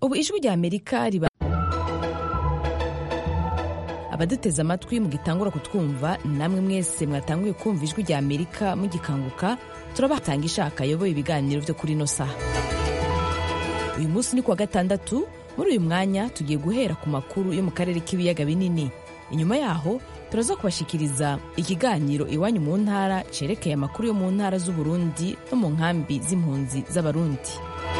ubu ijwi rya amerika riba abaduteze amatwi mugitangura kutwumva namwe mwese mwatanguye kumva ijwi rya amerika mugikanguka turabatanga ishaka ayoboye ibiganiro byo kuri ino saha uyu munsi ni kuwa gatandatu muri uyu mwanya tugiye guhera ku makuru yo mu karere k'ibiyaga binini inyuma yaho turaza kubashikiriza ikiganiro iwanyu mu ntara cerekeye amakuru yo mu ntara z'uburundi no mu nkambi z'impunzi z'abarundi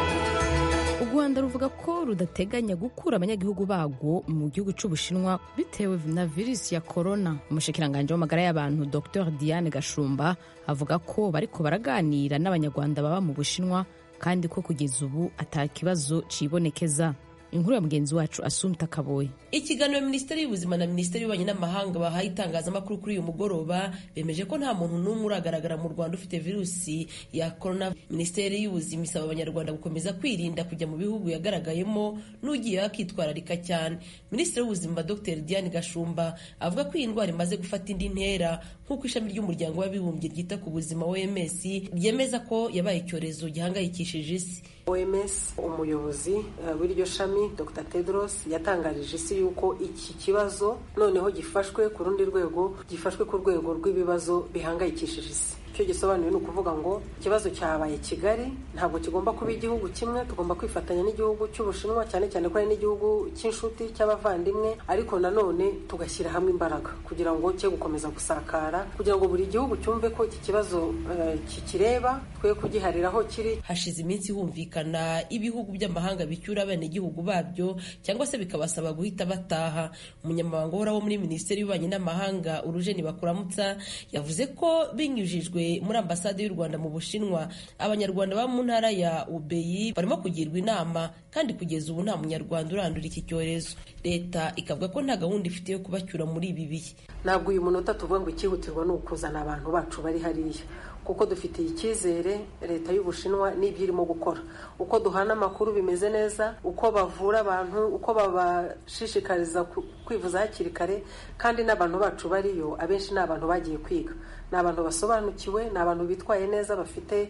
u rwanda ruvuga ko rudateganya gukura abanyagihugu bagwo mu gihugu cy'ubushinwa bitewe na virusi ya korona umushikiranganji w'amagara y'abantu dr diane gashumba avuga ko bariko baraganira n'abanyarwanda baba mu bushinwa kandi ko kugeza ubu ata kibazo cibonekeza inkuru ya mugenzi wacu asumta kaboye ikiganiro minisiteri y'ubuzima na minisiteri y'ububanyi n'amahanga bahaye itangazamakuru kuri uyu mugoroba bemeje ko nta muntu n'umwe uragaragara mu rwanda ufite virusi ya korona minisiteri y'ubuzima isaba abanyarwanda gukomeza kwirinda kujya mu bihugu yagaragayemo n'ugiye akitwararika cyane minisitiri w'ubuzima dr diane gashumba avuga ko iyi ndwara imaze gufata indi ntera nk'uko ishami ry'umuryango w'abibumbye ryita ku buzima oms ryemeza ko yabaye icyorezo gihangayikishije isi oms umuyobozi w'iryo shami dr tedros yatangarije isi yuko iki kibazo noneho gifashwe ku rundi rwego gifashwe ku rwego rw'ibibazo bihangayikishije isi icyo gisobanuye ni ukuvuga ngo ikibazo cyabaye kigali ntabwo kigomba kuba igihugu kimwe tugomba kwifatanya n'igihugu cy'ubushinwa cyane cyane ko ari n'igihugu cy'inshuti cy'abavandimwe ariko nanone tugashyira hamwe imbaraga kugira ngo cye gukomeza gusakara kugira ngo buri gihugu cyumve ko iki kibazo uh, kikireba twe kugiharira aho kiri hashize iminsi humvikana ibihugu by'amahanga bicyura abenegihugu babyo cyangwa se bikabasaba guhita bataha umunyamabanga uhoraho muri minisiteri y'ububanyi n'amahanga urujeni bakuramutsa yavuze ko binyujijwe muri ambasade y'u rwanda mu bushinwa abanyarwanda baba mu ntara ya ubeyi barimo kugirwa inama kandi kugeza ubu nta munyarwanda urandura iki cyorezo leta ikavuga ko nta gahunda ifite yo kubacyura muri ibi bihe ntabwo uyu munota tuvuga ngo icyihutirwa ni ukuzana abantu bacu bari hariya kuko dufitiye icyizere leta y'ubushinwa n'ibyo irimo gukora uko duhana amakuru bimeze neza uko bavura abantu uko babashishikariza kwivuza hakiri kare kandi n'abantu bacu bariyo abenshi ni abantu bagiye kwiga ni abantu basobanukiwe ni abantu bitwaye neza bafite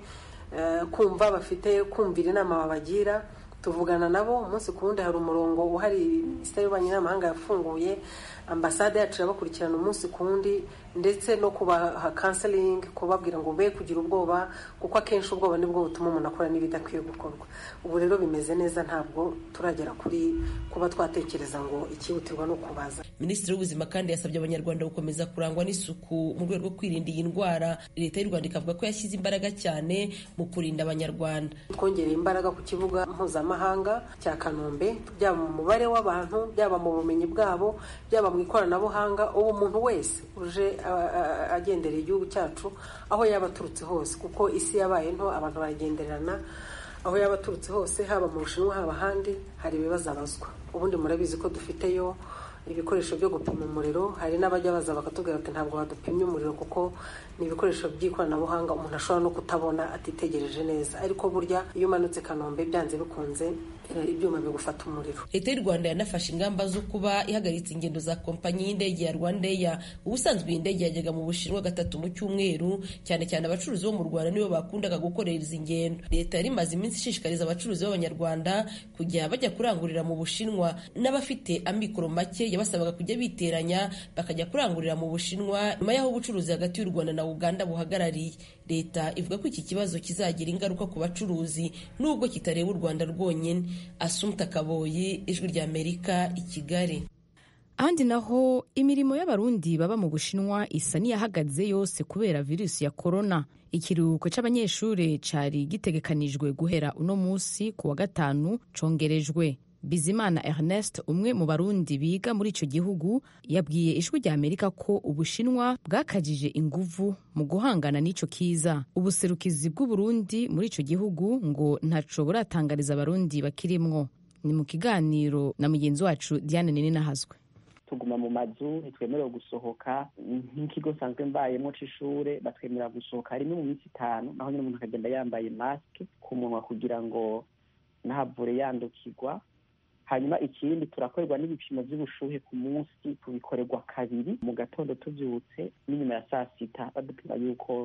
kumva bafite kumvira inama babagira tuvugana nabo umunsi ku wundi hari umurongo uhari minisiteri y'ububanyi n'amahanga yafunguye ambasade yacu irabakurikirana umunsi ku wundi ndetse no kubaha kanselingi kubabwira ngo be kugira ubwoba kuko akenshi ubwoba nibwo butuma umuntu akora n'ibidakwiye gukorwa ubu rero bimeze neza ntabwo turagera kuri kuba twatekereza ngo ikihutirwa ni ukubaza minisitiri w'ubuzima kandi yasabye abanyarwanda gukomeza kurangwa n'isuku mu rwego rwo kwirinda iyi ndwara leta y'u rwanda ikavuga ko yashyize imbaraga cyane mu kurinda abanyarwanda twongereye imbaraga ku kibuga mpuzamahanga cya kanombe byaba mu mubare w'abantu byaba mu bumenyi bwabo byaba mu ikoranabuhanga ubu umuntu wese uje agenderera igihugu cyacu aho yaba aturutse hose kuko isi yabaye nto abantu baragenderana aho yaba aturutse hose haba mu bushinwa haba ahandi hari ibibazo abazwa ubundi murabizi ko dufiteyo ibikoresho byo gupima umuriro hari n'abajya baza bakatubwira ati ntabwo badupimye umuriro kuko ni ibikoresho by'ikoranabuhanga umuntu ashobora no kutabona atitegereje neza ariko burya iyo umanutse kanombe byanze bikunze ibyuma bigufata umuriro leta y'u rwanda yanafashe ingamba zo kuba ihagaritse ingendo za kompanyi y'indege ya rwandeya ubusanzwe iyi ndege yajyaga mu bushinwa gatatu mu cyumweru cyane cyane abacuruzi bo mu rwanda nibo bakundaga gukorera izi ngendo leta yari imaze iminsi ishishikariza abacuruzi b'abanyarwanda kujya bajya kurangurira mu bushinwa n'abafite amikoro make yabasabaga kujya biteranya bakajya kurangurira mu bushinwa nyuma y'aho ubucuruzi hagati y'u rwanda na uganda buhagarariye leta ivuga ko iki kibazo kizagira ingaruka ku bacuruzi nubwo kitareba u rwanda rwonyine asumta kaboyi ijwi rya amerika i kigali ahandi naho imirimo y'abarundi baba mu bushinwa isa n'iyahagaze yose kubera virusi ya korona ikiruhuko cy'abanyeshuri cyari gitegekanijwe guhera uno munsi ku wa gatanu congerejwe bizimana ernest umwe mu barundi biga muri icyo gihugu yabwiye ijwi rya amerika ko ubushinwa bwakajije inguvu mu guhangana n'icyo kiza ubuserukizi bw'uburundi muri icyo gihugu ngo ntaco buratangariza abarundi bakirimwo ni mu kiganiro na mugenzi wacu diane ninahazwe tuguma mu mazu ntitwemerewe gusohoka nk'ikigo nsanzwe mbayemo c'ishure batwemerera gusohoka rimwe mu minsi itanu naho nyine umuntu akagenda yambaye masike ku munwa kugira ngo ntahavure yandukirwa hanyuma ikindi turakorerwa n'ibipimo by'ubushuhe ku munsi tubikorerwa kabiri mu gatondo tubyutse n'inyuma ya saa sita badupima yuko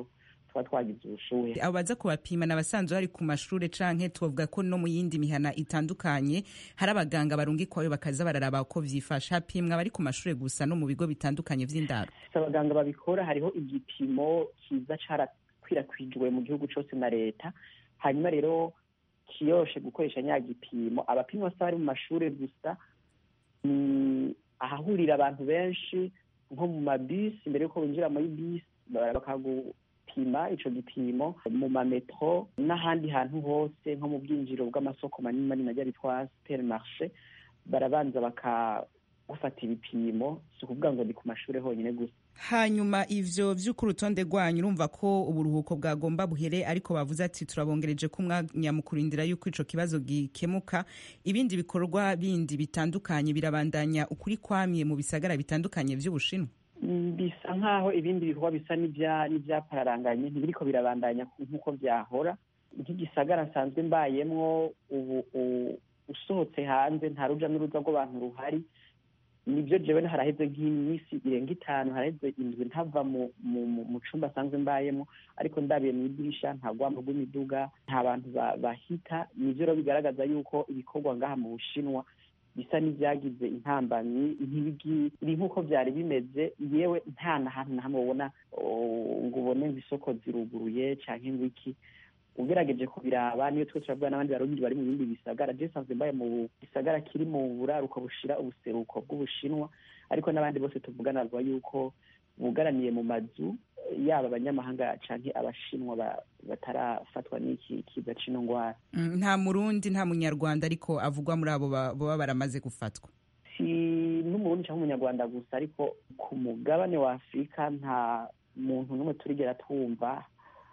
tuba twagize ubushuhe abo baza kubapima ni abasanzwe bari ku mashure canke tubavuga ko no mu yindi mihana itandukanye hari abaganga barungikwayo bakaza bararaba uko vyifashe hapimwa abari ku mashure gusa no mu bigo bitandukanye vy'indaro si abaganga babikora hariho igipimo kiza carakwirakwijwe mu gihugu cose na leta hanyuma rero kiyoshe gukoresha nya gipimo abapimwa si abari mu mashure gusa ni ahahurira abantu benshi nko mu mabisi mbere yuko winjira muri bisi bakagupima ico gipimo mu mametro n'ahandi hantu hose nko mu bwinjiro bw'amasoko manini manini ajya bitwa supermarché barabanza bakagufata ibipimo si ukuvuga ngo ni ku mashure honyine gusa hanyuma ivyo vy'uko urutonde rwanyu urumva ko uburuhuko bwagomba buhere ariko bavuze ati turabongereje ko umwanya mu kurindira yuko ico kibazo gikemuka ibindi bikorwa bindi bitandukanye birabandanya ukuri kwamye mu bisagara bitandukanye vy'ubushinwa bisa nk'aho ibindi bikorwa bisa n'ivyapararanganye ntibiriko birabandanya nk'uko vyahora nk'igisagara nsanzwe mbayemwo ubu usohotse hanze nta ruja n'uruza rw'abantu ruhari nibyo jewe haraheze nk'iminsi irenga itanu haraheze indwi ntava mu cumba asanzwe mbayemo ariko ndabiye mu idirisha nta rwamo rw'imiduga nta bantu bahita nivyo rero bigaragaza yuko ibikorwa ngaha mu bushinwa bisa n'ibyagize intambamyi ntibiri nk'uko byari bimeze yewe nta na hantu na hamwe ubona ngo ubone ngo isoko ziruguruye canke ngo iki ugerageje kubiraba niyo twe turavuga n'abandi barundi bari mu bindi bisagara je sanzwe mbaye mu gisagara kiri mu buraruko bushira ubuseruko bw'ubushinwa ariko n'abandi bose tuvugana rwa yuko bugaraniye mu mazu yaba abanyamahanga canke abashinwa batarafatwa n'iki kiza c'ino ngwara nta murundi nta munyarwanda ariko avugwa muri abo baba baramaze gufatwa si n'umurundi canke umunyarwanda gusa ariko ku mugabane wa afurika nta muntu n'umwe turigera twumva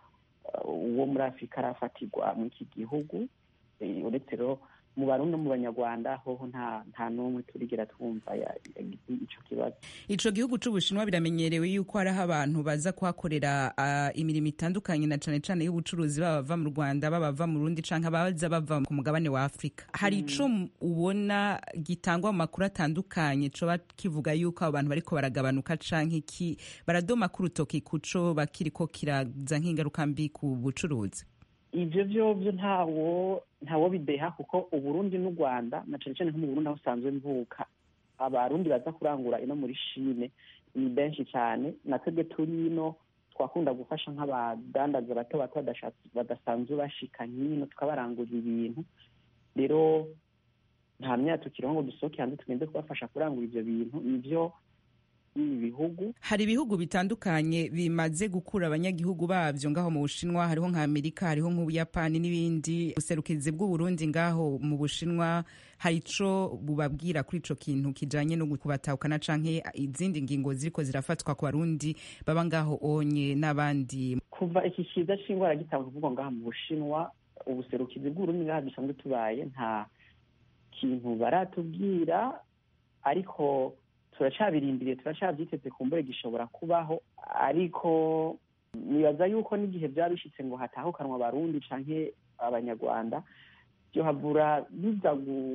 uwo muri afurika arafatirwa mu iki gihugu uretse rero mu barundi no mu banyarwanda hoho nta nta n'umwe turigera twumva ico kibazo ico gihugu c'ubushinwa biramenyerewe yuko hariho abantu baza kuhakorera uh, imirimo itandukanye na cane cane y'ubucuruzi baba bava mu rwanda baba bava mu rundi canke abaza bava ku mugabane wa afurika hari ico ubona gitangwa mu makuru atandukanye coba kivuga yuko abo bantu bariko baragabanuka canke iki baradoma k'urutoki kuco bakiriko kiraza nk'ingaruka mbi ku bucuruzi ivyo vyovyo ntawo ntawo bideha kuko uburundi n'u rwanda na cane cane nko mu burundi aho usanzwe mvuka abarundi baza kurangura ino muri shine ni benshi cyane na twebwe turi ino twakunda gufasha nk'abadandaza bato bato badasanzwe bashika nk'ino tukabarangurira ibintu rero nta myaka tukiriho ngo dusohoke hanze tugende kubafasha kurangura ivyo bintu nivyo ibi bihugu hari ibihugu bitandukanye bimaze gukura abanyagihugu babyo ngaho mu bushinwa hariho nka amerika hariho nk'ubuyapani n'ibindi ubuserukizi bw'uburundi ngaho mu bushinwa hari ico bubabwira kuri ico kintu kijanye no kubatahukana canke izindi ngingo ziriko zirafatwa ku barundi baba ngaho onye n'abandi kuva iki kiza c'ingwara gitangwa kuvugwa ngaha mu bushinwa ubuserukizi bw'uburundi ngaha dusanzwe tubaye nta kintu baratubwira ariko turacabirindiriye turacabyiteze ku mbure gishobora kubaho ariko nibaza yuko n'igihe byaba bishitse ngo hatahukanwa abarundi canke abanyarwanda byohavura biza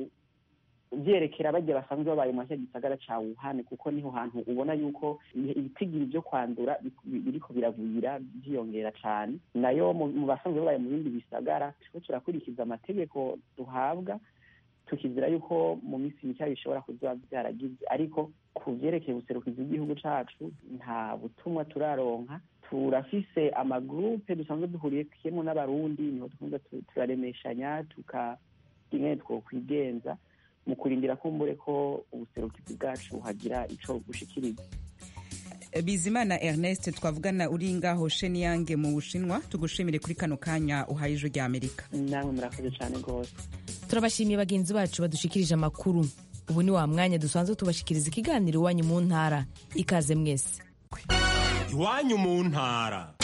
vyerekera barya basanzwe babaye mu cya gisagara ca wuhane kuko niho hantu ubona yuko ibitigiri vyo kwandura biriko biravuyira vyiyongera cane nayo mu basanzwe babaye mu bindi bisagara turiko turakurikiza amategeko duhabwa tukizira yuko mu minsi mike bishobora kuzoba byaragize ariko ku vyerekeye ubuserukizi bw'igihugu cacu nta butumwa turaronka turafise amagurupe dusanzwe duhuriyemo n'abarundi niho dukunda turaremeshanya tuka ingene twokwigenza mu kurindira kumbure ko ubuserukizi bwacu hagira ico bushikiriza bizimana ernest twavugana uri ngaho sheniyange mu bushinwa tugushimire kuri kano kanya uhaye ijwi rya amerika namwe murakoze cane rwose turabashimiye bagenzi bacu badushikirije amakuru ubu ni wa mwanya dusanzwe tubashikiriza ikiganiro iwanyu mu ntara ikaze mwese iwanyu mu ntara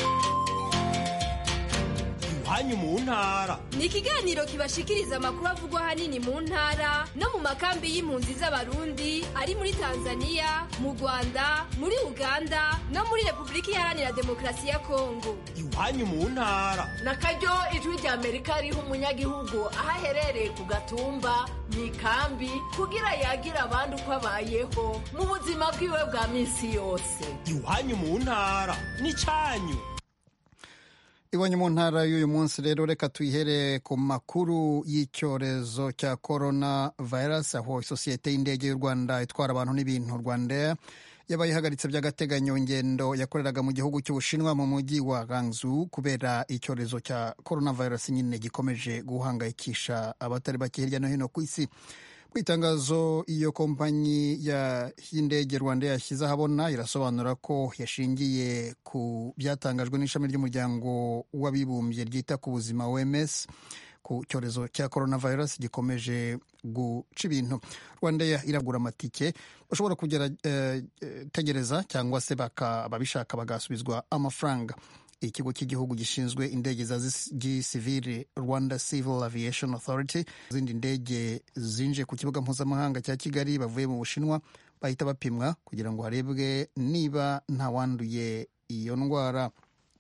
iwanyu mu ntara ni ikiganiro kibashikiriza amakuru avugwa ahanini mu ntara no mu makambi y'impunzi z'abarundi ari muri tanzania mu rwanda muri uganda no muri repubulika iharanira demokarasi ya kongo iwanyu mu ntara na karyo ijwi rya amerika riha umunyagihugu aho aherereye ku gatumba mu ikambi kugira yagira abandi uko abayeho mu buzima bwiwe bwa minsi yose iwanyu mu ntara ni cyanyu iwanyu mu ntara y'uyu munsi rero reka tuyihere ku makuru y'icyorezo cya corona virus aho isosiyete y'indege y'u rwanda itwara abantu n'ibintu rwandair yabaye ihagaritse by'agateganyo ingendo yakoreraga mu gihugu cy'ubushinwa mu mujyi wa Guangzhou kubera icyorezo cya coronavirus nyine gikomeje guhangayikisha abatari bake hirya no hino ku isi mu itangazo iyo kompanyi y'indege rwanda yashyize ahabona irasobanura ko yashingiye ku byatangajwe n'ishami ry'umuryango w'abibumbye ryita ku buzima OMS ku cyorezo cya coronavirus gikomeje guca ibintu rwandeya iragura amatike bashobora kugerageza cyangwa se ababishaka bagasubizwa amafaranga ikigo cy'igihugu gishinzwe indege za gisivili rwanda civil aviation authority izindi ndege zinjiye ku kibuga mpuzamahanga cya kigali bavuye mu bushinwa bahita bapimwa kugira ngo harebwe niba ntawanduye iyo ndwara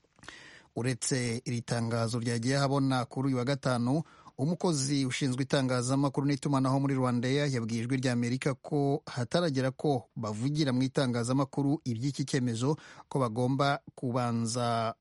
uretse iri tangazo ryagiye habona kuri uyu wa gatanu umukozi ushinzwe itangazamakuru n'itumanaho muri rwandeya yabwiye ijwi rya amerika ko hataragera ko bavugira mu itangazamakuru iby'iki cyemezo ko bagomba kubanza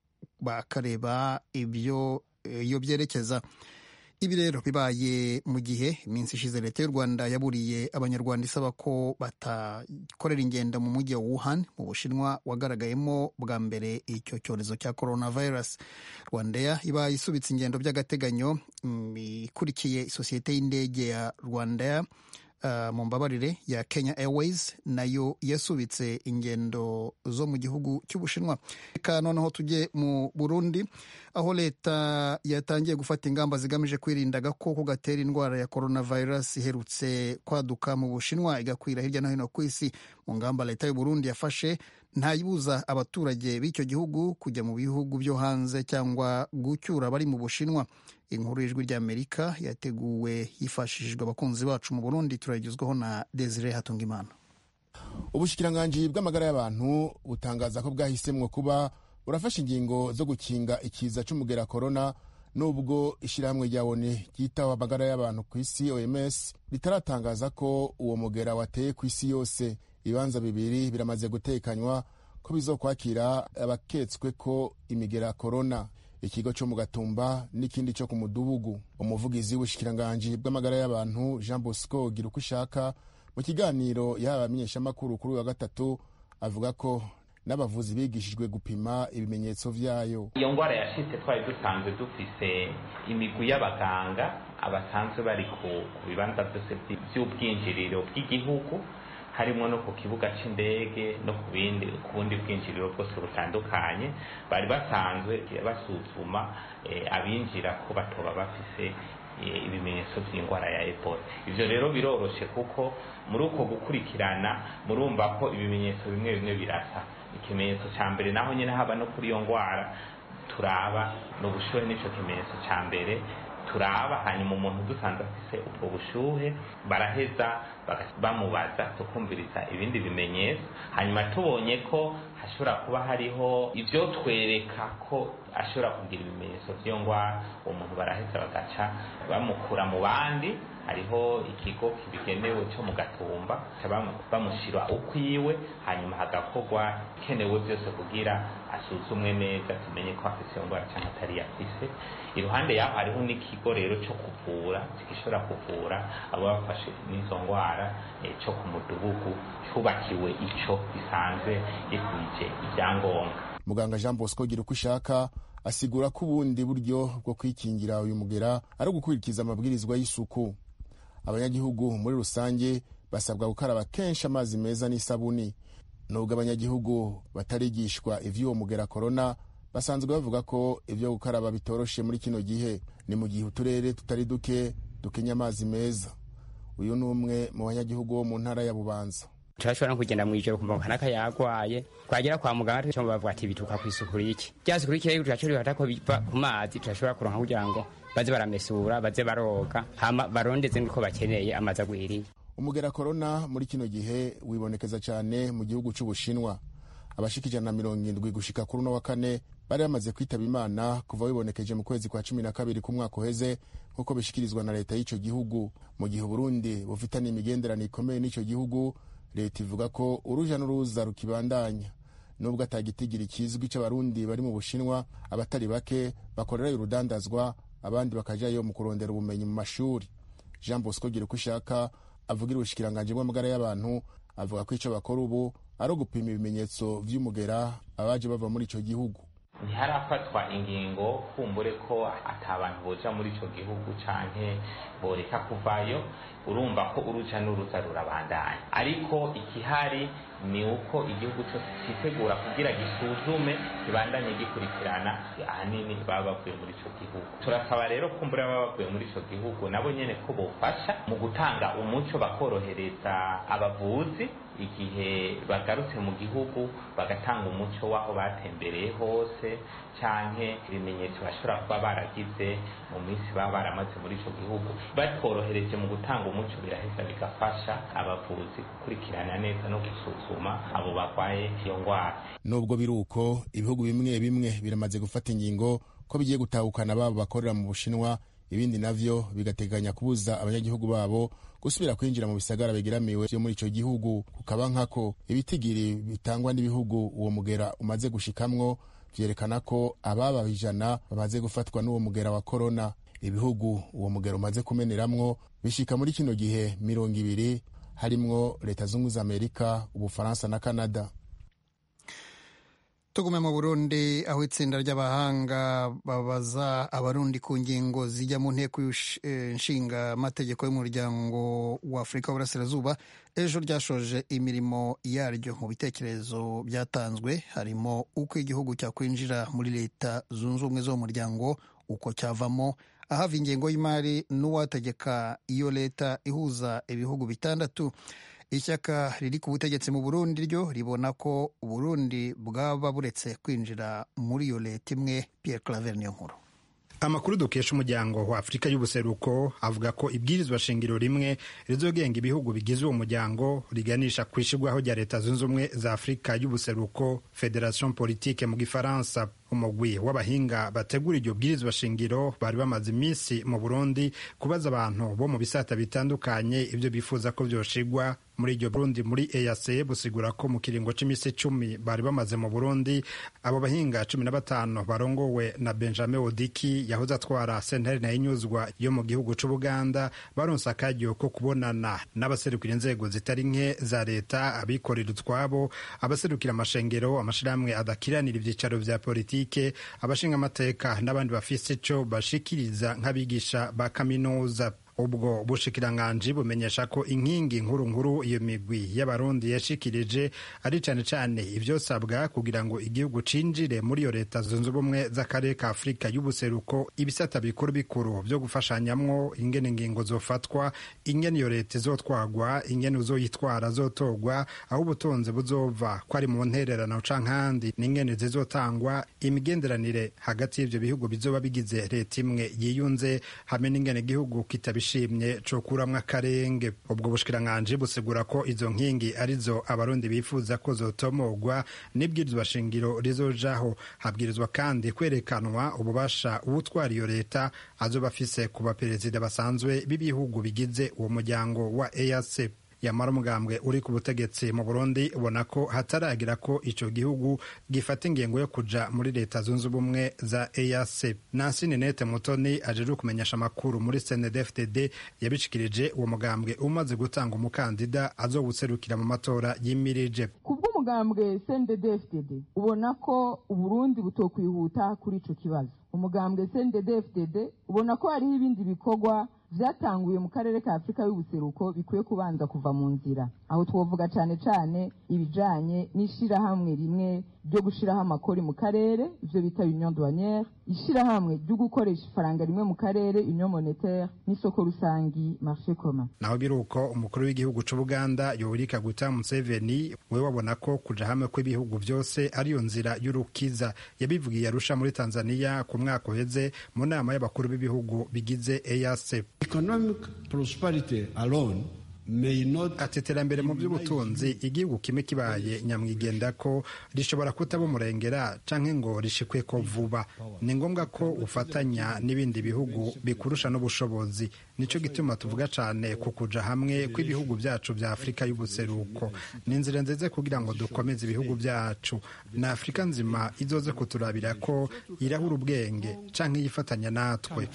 bakareba ibyo iyo byerekeza ibi rero bibaye mu gihe iminsi ishize leta y'u rwanda yaburiye abanyarwanda isaba ko batakorera ingendo mu mujyi wa wuhan mu bushinwa wagaragayemo bwa mbere icyo cyorezo cya coronavirus rwandair iba isubitse ingendo by'agateganyo ikurikiye isosiyete y'indege ya rwandair Uh, mu mbabarire ya Kenya Airways nayo yasubitse ingendo zo mu gihugu cy'Ubushinwa. Reka noneho tujye mu Burundi aho leta yatangiye gufata ingamba zigamije kwirinda agakoko gatera indwara ya coronavirus iherutse kwaduka mu Bushinwa igakwira hirya no hino ku isi. Mu ngamba leta y'u Burundi yafashe ntayibuza abaturage b'icyo gihugu kujya mu bihugu byo hanze cyangwa gucyura abari mu Bushinwa. inkuru y'ijwi ry'amerika yateguwe hifashishijwe abakunzi bacu mu burundi turagezwaho na desire hatungimana ubushikiranganji bw'amagara y'abantu butangaza ko bwahisemwo kuba burafashe ingingo zo gukinga ikiza c'umugera korona nubwo ishyirahamwe rya oni ryitaho amagara y'abantu ku isi oms ritaratangaza ko uwo mugera wateye ku isi yose ibibanza bibiri biramaze gutekanywa ko bizokwakira abaketswe ko imigera korona ikigo cyo mu gatumba n'ikindi cyo ku mudugudu umuvugizi w'ubushikiranganji bw'amagara y'abantu jean bosco gira uko ishaka mu kiganiro yahawe abamenyeshamakuru kuri uyu wa gatatu avuga ko n'abavuzi bigishijwe gupima ibimenyetso vyayo iyo ngwara yashitse twari dusanzwe dufise imigwi y'abaganga abasanzwe bari ku bibanza byose by'ubwinjiriro bw'igihugu harimo no ku kibuga cy'indege no ku bindi ku bundi bwinjiriro bwose butandukanye bari basanzwe basuzuma abinjira ko batoba bafise ibimenyetso by'indwara ya ebola ibyo rero biroroshe kuko muri uko gukurikirana murumva ko ibimenyetso bimwe bimwe birasa ikimenyetso cya mbere naho nyine haba no kuri iyo ndwara turaba ni ubushuhe n'icyo kimenyetso cya mbere turaba hanyuma umuntu dusanze afise ubwo bushuhe baraheza bamubaza tukumviriza ibindi bimenyetso hanyuma tubonye ko hashobora kuba hariho ibyo twereka ko ashobora kugira ibimenyetso by'iyo ndwara uwo muntu baraheza bagaca bamukura mu bandi hariho ikigo kibigenewe cyo mu gatumba bamushyira ukwiwe hanyuma hagakorwa ikenewe byose kugira asuzumwe neza tumenye ko afite iyo ndwara cyangwa atari yafise iruhande yaho hariho n'ikigo rero cyo kuvura gishobora kuvura abo bafashe n'izo ndwara cyo ku mudugudu cyubakiwe icyo gisanzwe gikwije ibyangombwa muganga jean bosco gira uko ishaka asigura ko ubundi buryo bwo kwikingira uyu mugera ari ugukurikiza amabwirizwa y'isuku abanyagihugu muri rusange basabwa gukaraba kenshi amazi meza n'isabuni nubwo abanyagihugu batarigishwa ivy'uwo mugera korona basanzwe bavuga ko ibyo gukaraba bitoroshe muri kino gihe ni mu gihe uturere tutari duke dukenya amazi meza uyu ni umwe mu banyagihugu bo mu ntara ya bubanza turashobora no kugenda mu ijoro kumva kanaka yagwaye twagera kwa muganga tucyo bavuga ati bituka ku isuku riki rya suku riki rero turashobora bifata ko biva ku mazi turashobora kuronka kugira ngo baze baramesura baze baroga hama barondeze niko bakeneye amazi agwiriye umugera korona muri kino gihe wibonekeza cyane mu gihugu cy'ubushinwa abashika ijana na mirongo indwi gushika kuri uno wa kane bari bamaze kwitaba imana kuva wibonekeje mu kwezi kwa cumi na kabiri k'umwaka uheze nk'uko bishikirizwa na leta y'icyo gihugu mu gihe uburundi bufitanye imigenderanire ikomeye n'icyo gihugu leta ivuga ko uruja n'uruza rukibandanya nubwo atagitigiri kizwi c'abarundi bari mu bushinwa abatari bake bakorerayo urudandazwa abandi bakajayo mu kurondera ubumenyi mu mashuri jean bosco gira uko ishaka avugira ubushikiranganji bw'amagara y'abantu avuga ko ico bakora ubu ari ugupima ibimenyetso vy'umugera abaje bava muri ico gihugu ntiharafatwa ingingo kumbure ko ata bantu boja muri ico gihugu canke boreka kuvayo urumva ko uruja n'uruza rurabandanya ariko ikihari ni uko igihugu cyose cyitegura kugira gisuzume kibandanye gikurikirana ahanini baba bavuye muri ico gihugu turasaba rero kumbura baba bavuye muri ico gihugu nabo nyene ko bofasha mu gutanga umuco bakorohereza abavuzi igihe bagarutse mu gihugu bagatanga umuco w'aho batembereye hose canke ibimenyetso bashobora kuba baragize mu minsi baba baramaze muri ico gihugu batworohereje mu gutanga umuco biraheza bigafasha abavuzi gukurikirana neza no gusuzuma abo barwaye iyo ndwara nubwo biri uko ibihugu bimwe bimwe biramaze gufata ingingo ko bigiye gutahukana babo bakorera mu bushinwa ibindi navyo bigateganya kubuza abanyagihugu babo gusubira kwinjira mu bisagara bigeramiwe vyo muri ico gihugu kukaba nkako ibitigiri bitangwa n'ibihugu uwo mugera umaze gushikamwo vyerekana ko ababa ijana bamaze gufatwa n'uwo mugera wa korona ibihugu uwo mugera umaze kumeneramwo bishika muri kino gihe mirongo ibiri harimwo leta zunze za amerika ubufaransa na kanada tugume mu burundi aho itsinda ry'abahanga babaza abarundi ku ngingo zijya mu nteko nshinga amategeko y'umuryango wa afurika w'uburasirazuba ejo ryashoje imirimo yaryo mu bitekerezo byatanzwe harimo uko igihugu cyakwinjira muri leta zunze ubumwe zo mu muryango uko cyavamo ahava ingengo y'imari n'uwategeka iyo leta ihuza ibihugu bitandatu ishyaka riri ku butegetsi mu burundi ryo ribona ko uburundi bwaba buretse kwinjira muri iyo leta imwe pierre claver niyo nkuru amakuru dukesha umuryango wa afurika y'ubuseruko avuga ko ibwirizwa shingiro rimwe rizogenga ibihugu bigize uwo muryango riganisha ku ishyirwaho rya leta zunze ubumwe za afurika y'ubuseruko federation politique mu gifaransa umugwi w'abahinga bategura iryo bwirizwa shingiro bari bamaze iminsi mu burundi kubaza abantu bo mu bisata bitandukanye ibyo bifuza ko byoshigwa muri iryo burundi muri eac busigura ko mu kiringo c'imisi icumi bari bamaze mu burundi abo bahinga cumi na batanu barongowe na benjamin odiki yahoze atwara sentare na inyuzwa yo mu gihugu c'ubuganda baronse akaryo ko kubonana n'abaserukira inzego zitari nke za leta abikorera utwabo abaserukira amashengero amashirahamwe adakiranira ivyicaro vya politike abashinga amateka n'abandi bafise ico bashikiriza nk'abigisha ba kaminuza ubwo bushikiranganji bumenyesha ko inkingi nkuru nkuru iyo migwi y'abarundi yashikirije ari cane cane ivyosabwa kugira ngo igihugu cinjire muri iyo leta zunze ubumwe z'akarere ka afurika y'ubuseruko ibisata bikuru bikuru vyo gufashanyamwo ingene ingingo zofatwa ingene iyo leta izotwagwa ingene uzoyitwara zotorwa aho ubutunzi buzova ko ari mu ntererano canke ahandi n'ingene zizotangwa imigenderanire hagati y'ivyo bihugu bizoba bigize leta imwe yiyunze hamwe n'ingene igihugu kitabishimye co kuramwo akarenge ubwo bushikiranganji busigura ko izo nkingi arizo abarundi bifuza ko zotomogwa n'ibwirizwa shingiro rizojaho habwirizwa kandi kwerekanwa ububasha uwutwara iyo leta azoba afise ku baperezida basanzwe b'ibihugu bigize uwo muryango wa EAC yamara umugambwe uri ku butegetsi mu burundi ubona ko hataragira ko ico gihugu gifata ingengo yo kuja muri leta zunze ubumwe za eac nansi ninete mutoni ajeje kumenyesha amakuru muri cndfdd yabishikirije uwo mugambwe umaze gutanga umukandida azowuserukira mu matora yimirije kubw'umugambwe cndfdd ubona ko uburundi butokwihuta kuri ico kibazo umugambwe cndfdd ubona ko hariho ibindi bikorwa vyatanguye mu karere ka afurika y'ubuseruko bikwiye kubanza kuva mu nzira aho twovuga cane cane ibijanye n'ishirahamwe rimwe ryo gushiraho amakori mu karere ivyo bita union douanière ishirahamwe ryo gukoresha ifaranga rimwe mu karere union monétaire n'isoko rusangi marché commun naho biri uko umukuru w'igihugu c'ubuganda yoweri kaguta museveni we wabona ko kuja hamwe kw'ibihugu vyose ariyo nzira y'urukiza yabivugiye arusha muri tanzania ku mwaka uheze mu nama y'abakuru b'ibihugu bigize eac economic prosperity alone ati iterambere mu by'ubutunzi igihugu kimwe kibaye nyamwigenda ko rishobora kutaba umurengera canke ngo rishikwe ko vuba ni ngombwa ko ufatanya n'ibindi bihugu bikurusha n'ubushobozi nico gituma tuvuga cane ku kuja hamwe kw'ibihugu byacu vya afurika y'ubuseruko ni inzira nziza kugira ngo dukomeze ibihugu byacu na afurika nzima izoze kuturabira ko irahura ubwenge canke yifatanya natwe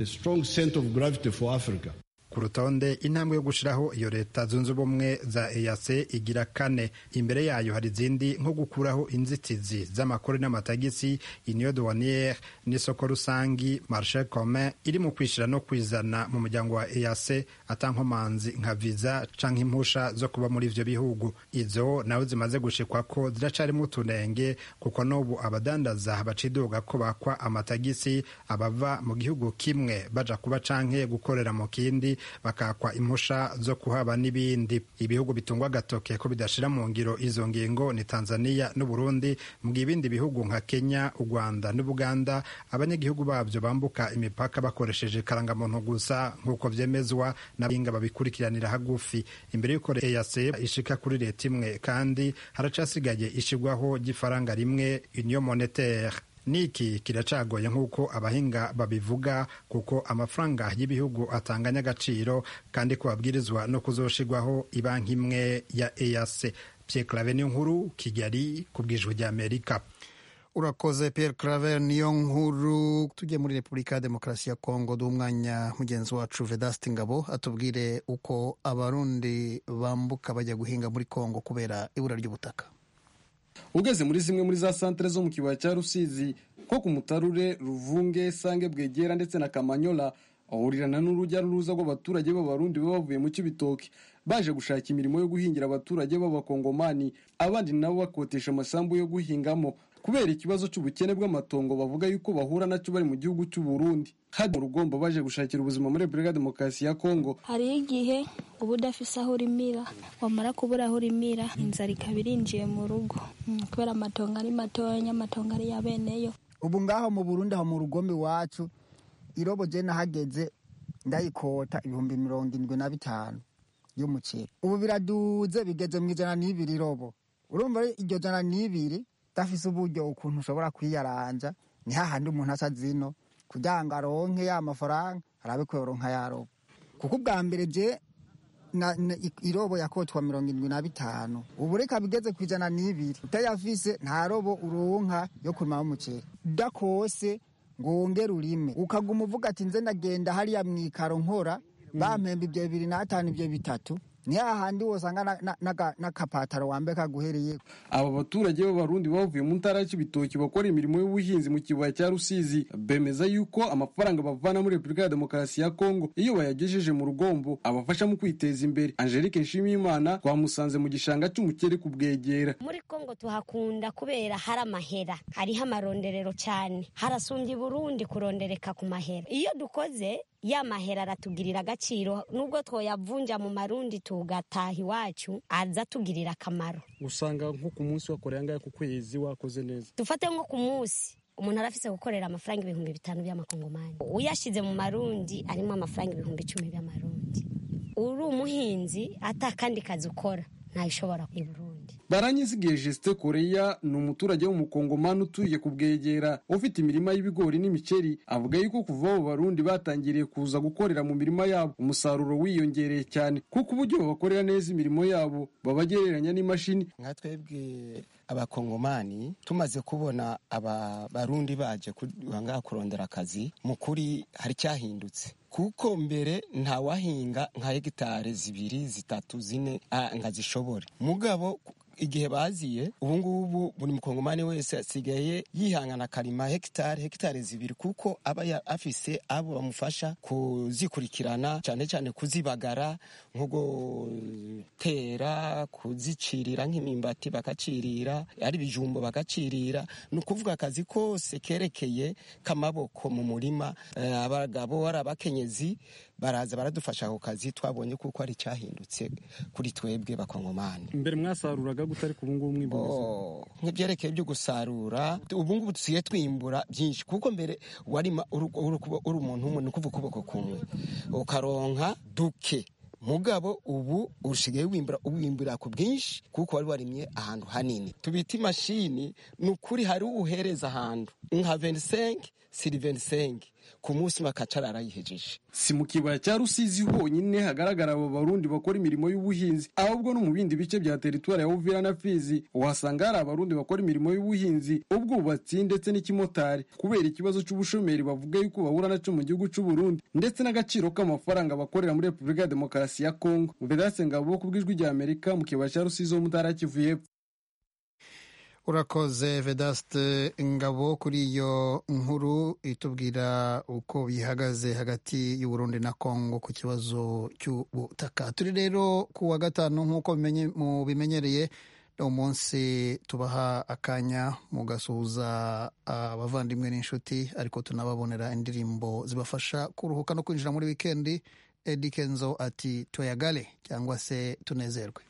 ku rutonde intambwe yo gushiraho iyo leta zunze ubumwe za EAC igira kane imbere yayo hari izindi nko gukuraho inzitizi z'amakori n'amatagisi union douanière n'isoko rusangi marché commun iri mu kwishira no kwizana mu muryango wa EAC atankomanzi nka visa canke impusha zo kuba muri ivyo bihugu izo nawe zimaze gushikwa ko ziracarimo utunenge kuko n'ubu abadandaza baciduga ko bakwa amatagisi abava mu gihugu kimwe baja kuba canke gukorera mu kindi bakakwa impusha zo kuhaba n'ibindi ibihugu bitungwa agatoke ko bidashira mu ngiro izo ngingo ni tanzania n'uburundi mu gihe ibindi bihugu nka kenya u rwanda n'ubuganda abanyagihugu babyo bambuka imipaka bakoresheje karangamuntu gusa nk'uko vyemezwa n'abahinga babikurikiranira hagufi imbere y'uko EAC ishika kuri leta imwe kandi haracasigaye ishigwaho ry'ifaranga rimwe union monetaire niki kiracagoye nk'uko abahinga babivuga kuko amafaranga y'ibihugu atanganya agaciro kandi ko babwirizwa no kuzoshigwaho ibanki imwe ya EAC Pierre Claver niyo nkuru Kigali ku bwijwi rya Amerika urakoze Pierre Claver niyo nkuru tugiye muri Repubulika ya Demokarasi ya Kongo d'umwanya mugenzi wacu Vedaste Ngabo atubwire uko abarundi bambuka bajya guhinga muri Kongo kubera ibura ry'ubutaka ugeze muri zimwe muri za santere zo mu kibaya cya rusizi nko ku mutarure ruvunge sange bwegera ndetse na kamanyola ahurirana n'urujya n'uruza rw'abaturage b'abarundi baba bavuye mu kibitoki baje gushaka imirimo yo guhingira abaturage b'abakongomani abandi nabo bakotesha amasambu yo guhingamo kubera ikibazo cy'ubukene bw'amatongo bavuga yuko bahura nacyo bari mu gihugu cy'u Burundi hadi mu rugombo baje gushakira ubuzima muri Repubulika Demokarasi ya Kongo hariho igihe uba udafise aho urimira wamara kubura aho urimira inzara ikaba irinjiye mu rugo kubera amatongo ari matonya amatongo ari ya beneyo ubu ngaho mu Burundi aho mu rugombo iwacu irobo je nahageze ndayikota ibihumbi mirongo indwi na bitanu y'umuceri ubu biraduze bigeze mu ijana n'ibiri irobo urumva iryo jana n'ibiri udafise uburyo ukuntu ushobora kwiyaranja ni hahandi umuntu aca zino kugira ngo aronke ya mafaranga arabe ko yoronka yarobo kuko ubwa mbere je irobo yakotwa mirongo indwi na bitanu ubu reka bigeze ku ijana n'ibiri utayafise nta robo uronka yo kurimamo umuceri udakose ngo wongere urime ukaguma uvuga ati nze ndagenda hariya mu ikaro nkora bampemba ibyo bibiri n'atanu ibyo bitatu ni hahandi wosanga n'akapataro wambaye kaguhereye aba baturage b'abarundi bavuye mu ntara y'ibitoki bakora imirimo y'ubuhinzi mu kibaya cya rusizi bemeza yuko amafaranga bavana muri repubulika ya demokarasi ya kongo iyo bayagejeje mu rugombo abafasha mu kwiteza imbere angelique nshimiyimana twamusanze mu gishanga cy'umukere kubwegera muri kongo tuhakunda kubera hari amahera hariho amaronderero cyane harasumbye burundi kurondereka ku mahera iyo dukoze ya mahera aratugirira agaciro nubwo twoyavunja mu marundi tugataha iwacu aza atugirira akamaro usanga nko ku munsi wakoreye angahe ku kwezi wakoze neza dufate nko ku munsi umuntu arafise gukorera amafaranga ibihumbi bitanu by'amakongomani uyashize mu marundi arimo amafaranga ibihumbi icumi by'amarundi uri umuhinzi ata kandi kazi ukora ntayishobora i burundi baranyizigiye Justin Koreya ni umuturage w'umukongomani utuye ku bwegera ufite imirima y'ibigori n'imiceri avuga yuko kuva abo barundi batangiriye kuza gukorera mu mirima yabo umusaruro wiyongereye cyane kuko uburyo babakorera neza imirimo yabo babagereranya n'imashini nka twebwe abakongomani tumaze kubona aba barundi baje ngaha kurondera akazi mu kuri hari cyahindutse kuko mbere ntawahinga nka hegitari zibiri zitatu zine ngo zishobore mugabo igihe baziye ubu ngubu buri mukongomani wese asigaye yihangana akarima hegitari hegitari zibiri kuko aba afise abo bamufasha kuzikurikirana cyane cyane kuzibagara nko gutera kuzicirira nk'imimbati bakacirira ari ibijumbo bakacirira ni ukuvuga akazi kose kerekeye k'amaboko mu murima abagabo ari abakenyezi baraza baradufasha ako kazi twabonye kuko ari cyahindutse kuri twebwe bakongomani mbere mwasaruraga gutari ku bungubu mwimbuza nk'ibyerekeye byo gusarura ubungubu dusigaye twimbura byinshi kuko mbere warima uri umuntu umwe ni ukuvuga ukuboko kumwe ukaronka duke mugabo ubu ushigaye wimbura uwimbura ku bwinshi kuko wari warimye ahantu hanini tubita imashini ni ukuri hari uhereza ahantu nka 25 siri 25 ku munsi makacara arayihejeje si mu kibaya cya rusizi honyine hagaragara abo barundi bakora imirimo y'ubuhinzi ahubwo no mu bindi bice bya teritwari ya uvira na fizi uhasanga hari abarundi bakora imirimo y'ubuhinzi ubwubatsi ndetse n'ikimotari kubera ikibazo cy'ubushomeri bavuga yuko bahura nacyo mu gihugu cy'u Burundi ndetse n'agaciro k'amafaranga bakorera muri repubulika ya demokarasi ya kongo vedase ngabo ku bw'ijwi rya amerika mu kibaya cya rusizi ho mu ntara ya kivu y'epfo urakoze vedaste ngabo kuri iyo nkuru itubwira uko bihagaze hagati y'uburundi na kongo ku kibazo cy'ubutaka turi rero ku wa gatanu nk'uko mubimenyereye ni umunsi tubaha akanya mugasuhuza abavandimwe n'inshuti ariko tunababonera indirimbo zibafasha kuruhuka no kwinjira muri wikendi edi kenzo ati tuyagale cyangwa se tunezerwe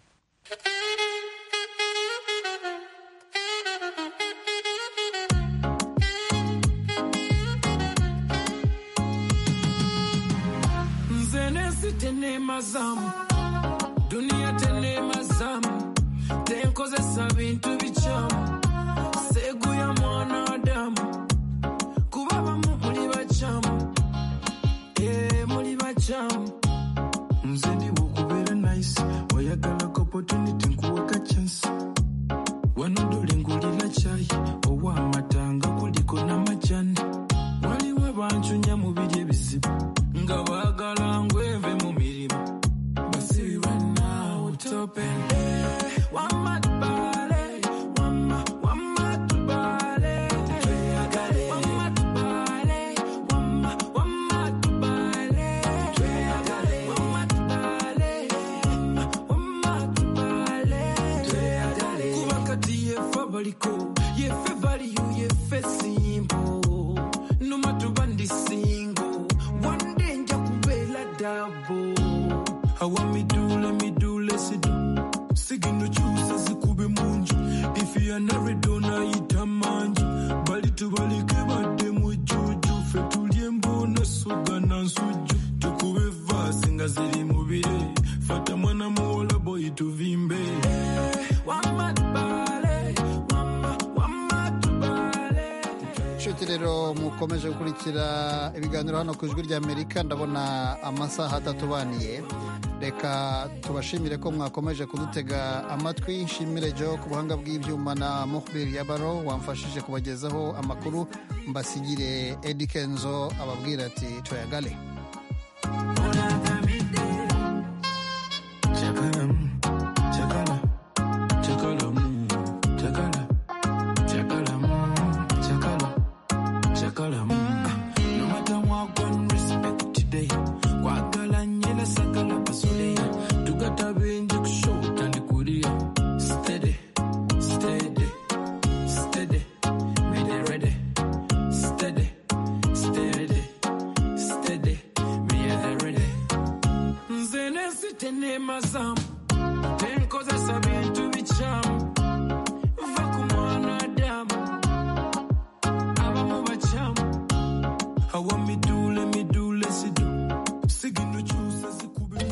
tenema zamu duniya tenema zamu tenkozesa bintu bicamu seguya mwana adamu kuba bamu muri bacamu ee muri bacamu nze ndi wokubera nice wayagala ko opportunity nkuwaka chance wano dole ngulira chai owamatanga kuliko n'amajani waliwo bancunya mu biri ebizibu nga baagala ngweve mu mirimu basibi bannawo topen wamatubale wama wamatubale tweyagale wamatubale wama wamatubale tweyagale wamatubale wama wamatubale tweyagale kuba kati yefe baliko yefe baliyo yefe simbo numatuba ndi singo one day nja kubeera dabo awa midule midule sidu sigino kyusa zikube munju ifiyanarido nayita manju bali tubalike badde mujuju fe tulye mbona soga na nsujju tukube vaasi nga ziri mubire fata mwana muwola boyi tuvimbe wamatubale wama wamatubale inshuti rero mukomeje gukurikira ibiganiro hano ku ijwi ry'amerika ndabona amasaha atatubaniye reka tubashimire ko mwakomeje kudutega amatwi nshimire jo ku buhanga bw'ibyuma na muhbir yabaro wamfashije kubagezaho amakuru mbasigire edi kenzo ababwira ati tuyagale nze nesitenema zamu tenkozesa bintu bicamu va ku mwana adamu abamu bacamu awa midule midule sidu sigino cyusa zikube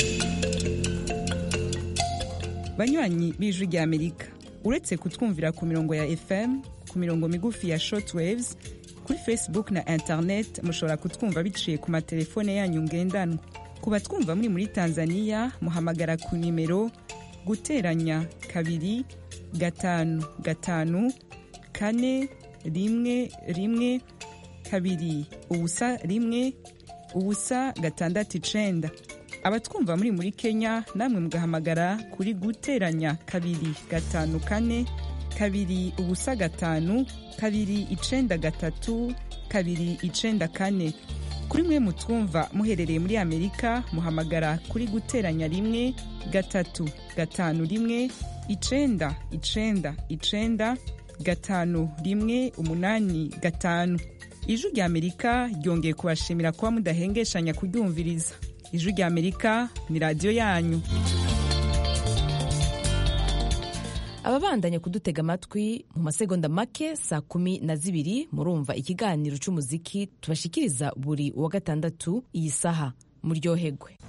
banywanyi b'ijwi rya amerika uretse kutwumvira ku mirongo ya fm ku mirongo migufi ya shortwaves kuri facebook na internet mushobora kutwumva biciye ku matelefone yanyu ngendanwa ku batwumva muri muri tanzania muhamagara ku nimero guteranya kabiri gatanu gatanu kane rimwe rimwe kabiri ubusa rimwe ubusa gatandatu icenda abatwumva muri muri kenya namwe mugahamagara kuri guteranya kabiri gatanu kane kabiri ubusa gatanu kabiri icenda gatatu kabiri icenda kane kuri mwe mutwumva muherereye muri amerika muhamagara kuri guteranya rimwe gatatu gatanu rimwe icenda icenda icenda gatanu rimwe umunani gatanu ijwi rya amerika ryongeye kubashimira kuba mudahengeshanya kuryumviriza ijwi rya amerika ni radiyo yanyu ababandanya kudutega amatwi mu masegonda make saa kumi na zibiri murumva ikiganiro cy'umuziki tubashikiriza buri wa gatandatu iyi saha muryohegwe